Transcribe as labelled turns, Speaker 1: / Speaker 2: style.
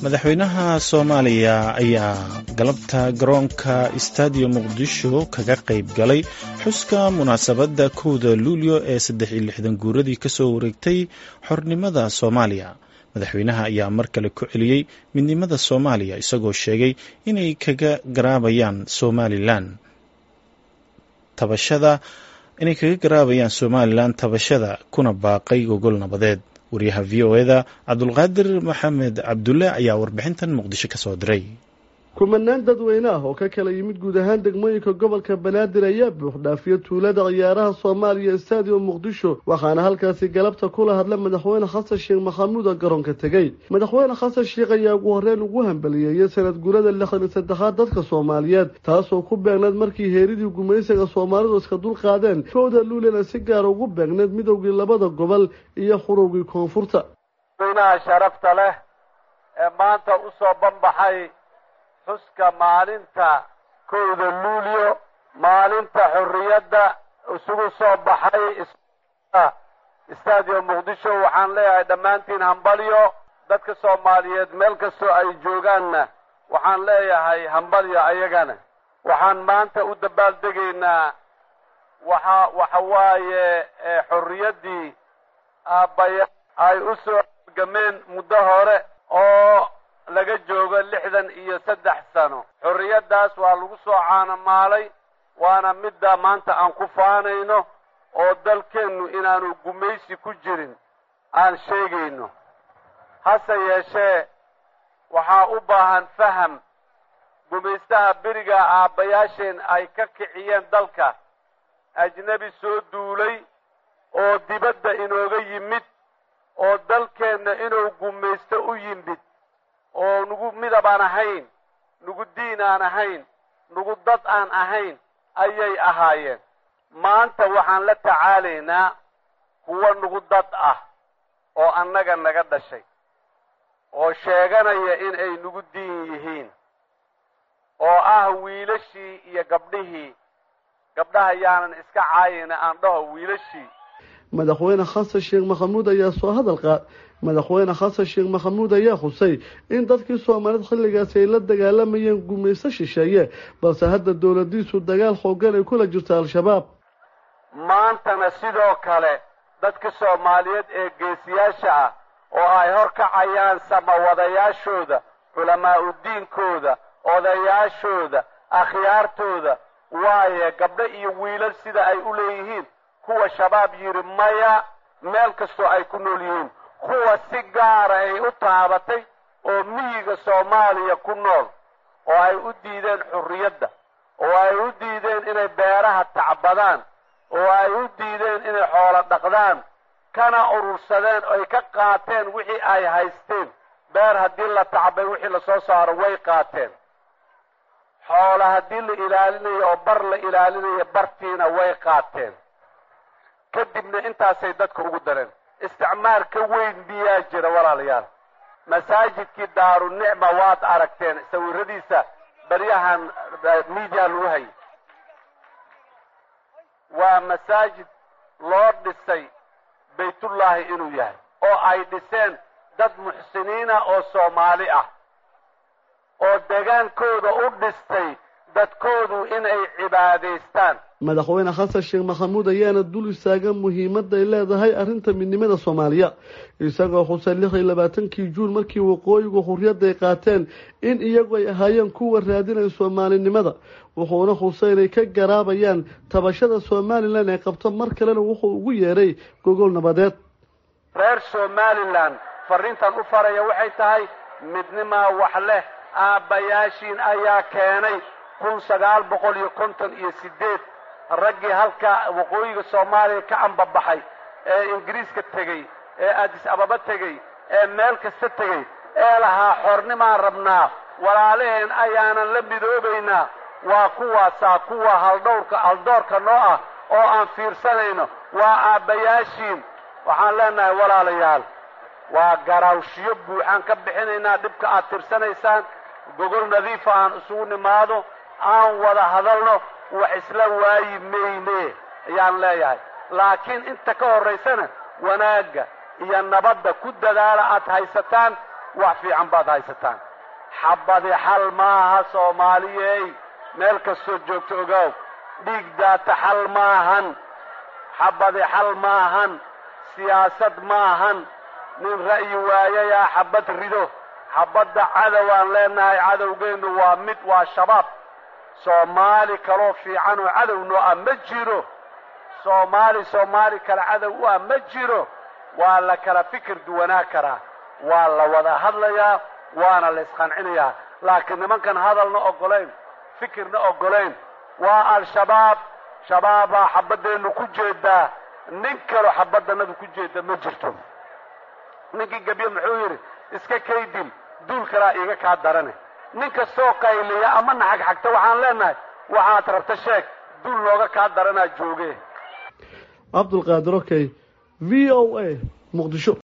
Speaker 1: madaxweynaha soomaaliya ayaa galabta garoonka stadium muqdisho kaga qayb galay xuska munaasabadda kowda luulyo ee saddex iyo lixdan guuradii kasoo wareegtay xornimada soomaaliya madaxweynaha ayaa mar kale ku celiyey midnimada soomaaliya isagoo sheegay inay kaga garaabayaan somalilan tabashada inay kaga garaabayaan somalilan tabashada kuna baaqay gogol nabadeed wariyaha v o eda cabdulqaadir maxamed cabdulle ayaa warbixintan muqdisho ka soo diray
Speaker 2: kumanaan dadweyne ah oo ka kala yimid guud ahaan degmooyinka gobolka banaadir ayaa buuxdhaafiya tuulada ciyaaraha soomaaliya stadium muqdisho waxaana halkaasi galabta kula hadla madaxweyne xasan sheekh maxamuud oo garoonka tegey madaxweyne xasan sheekh ayaa ugu horreyn ugu hambaliyeeyay sanad guurada lixdan iyo saddexaad dadka soomaaliyeed taasoo ku beegneed markii heeridii gumaysiga soomaalidu iska dul qaadeen kowda luulena si gaara ugu beegneed midowgii labada gobol iyo xurowgii koonfurta
Speaker 3: madaxweynaha sharafta leh ee maanta usoo banbaxay xuska maalinta kowda luulyo maalinta xorriyadda isugu soo baxay stadium muqdisho waxaan leeyahay dhammaantiin hambalyo dadka soomaaliyeed meel kastoo ay joogaanna waxaan leeyahay hambalyo ayagana waxaan maanta u dabaaldegaynaa waxa waxa waaye xorriyaddii aabbaya ay u soo gameen muddo hore oo laga joogo lixdan iyo saddex sano xorriyaddaas waa lagu soo caanamaalay waana midda maanta aan ku faanayno oo dalkeennu inaanu gumaysi ku jirin aan sheegayno hase yeeshee waxaa u baahan faham gumaystaha beriga aabbayaasheen ay ka kiciyeen dalka ajnebi soo duulay oo dibadda inooga yimid oo dalkeenna inuu gumaysto u yimid oo nugu midab aan ahayn nugu diin aan ahayn nugu dad aan ahayn ayay ahaayeen maanta waxaan la tacaalaynaa kuwa nugu dad ah oo annaga naga dhashay oo sheeganaya in ay nugu diin yihiin oo ah wiilashii iyo gabdhihii gabdhaha yaanan iska caayina aan dhaho wiilashii
Speaker 2: madaxweyne xasan sheekh maxamuud ayaa soo hadal qaad madaxweyne xasan sheekh maxamuud ayaa xusay in dadkii soomaalida xilligaasi ay la dagaalamayeen gumayso shisheeye balse hadda dowladiisu dagaal xoogan ay kula jirto al-shabaab
Speaker 3: maantana sidoo kale dadka soomaaliyeed ee geesiyaasha ah oo ay horkacayaan samawadayaashooda culamaa'u diinkooda odayaashooda akhyaartooda waaye gabdho iyo wiilal sida ay u leeyihiin kuwa shabaab yidhi maya meel kastoo ay ku nool yihiin kuwa si gaara ay u taabatay oo miyiga soomaaliya ku nool oo ay u diideen xurriyadda oo ay u diideen inay beeraha tacbadaan oo ay u diideen inay xoolo dhaqdaan kana urursadeen oy ka qaateen wixii ay haysteen beer haddii la tacbay wixii lasoo saaro way qaateen xoola haddii la ilaalinayo oo bar la ilaalinayo bartiina way qaateen kadibna intaasay dadka ugu dareen isticmaar ka weyn miyaa jira walaalayaal masaajidkii daarunicma waad aragteen sawiradiisa baryahan media lagu hayay waa masaajid loo dhisay baytullaahi inuu yahay oo ay dhiseen dad muxsiniina oo soomaali ah oo degaankooda u dhistay dadkoodu inay cibaadaystaan
Speaker 2: madaxweyne xasan sheekh maxamuud ayaana dul istaagan muhiimadda ay leedahay arrinta midnimada soomaaliya isagoo xusay lix iyo labaatankii juun markii waqooyigu xurriyadda ay qaateen in iyagu ay ahaayeen kuwa raadinaya soomaalinimada wuxuuna xusay inay ka garaabayaan tabashada somalilan ee qabto mar kalena wuxuu ugu yeeray gogol nabadeed
Speaker 3: reer somalilan fariintan u faraya waxay tahay midnimaa wax leh aabbayaashiin ayaa keenay kun sagaal boqol iyo konton iyo sideed raggii halka waqooyiga soomaaliya ka ambabaxay ee ingiriiska tegey ee adis ababa tegey ee meel kasta tegey ee lahaa xornimaan rabnaa walaalaheen ayaanan la midoobaynaa waa kuwaasaa kuwa haldhowrka haldoorka noo ah oo aan fiirsanayno waa aabbayaashiin waxaan leenahay walaalayaal waa garaawshiyo buuxaan ka bixinaynaa dhibka aad tirsanaysaan gogol nadiifa aan isugu nimaado aan wada hadalno wax isla waayi mayne ayaan leeyahay laakiin inta ka horraysana wanaagga iyo nabadda ku dadaala aad haysataan wax fiican baad haysataan xabadi xal maaha soomaaliyey meel kastoo joogto ogaaw dhiig daata xal maahan xabadi xal maahan siyaasad maahan nin ra'yi waayayaa xabad rido xabadda cadow aan leenahay cadowgeennu waa mid waa shabaab soomaali kaloo fiican oo cadowno ah ma jiro soomaali soomaali kale cadow u ah ma jiro waa la kala fikir duwanaa karaa waa la wada hadlayaa waana la isqancinayaa laakiin nimankan hadalna oggolayn fikirna oggolayn waa al-shabaab shabaabaa xabaddeennu ku jeedaa nin kaloo xabaddanadu ku jeeda ma jirto ninkii gebye muxuu yidhi iska kaydil duul kalaa iiga kaa darane nin kastoo qayliya ama naxagxagta waxaan leenahay waxaad rabta sheeg duul nooga kaa daranaa jooge
Speaker 2: cabdulqaadir okey v o a muqdisho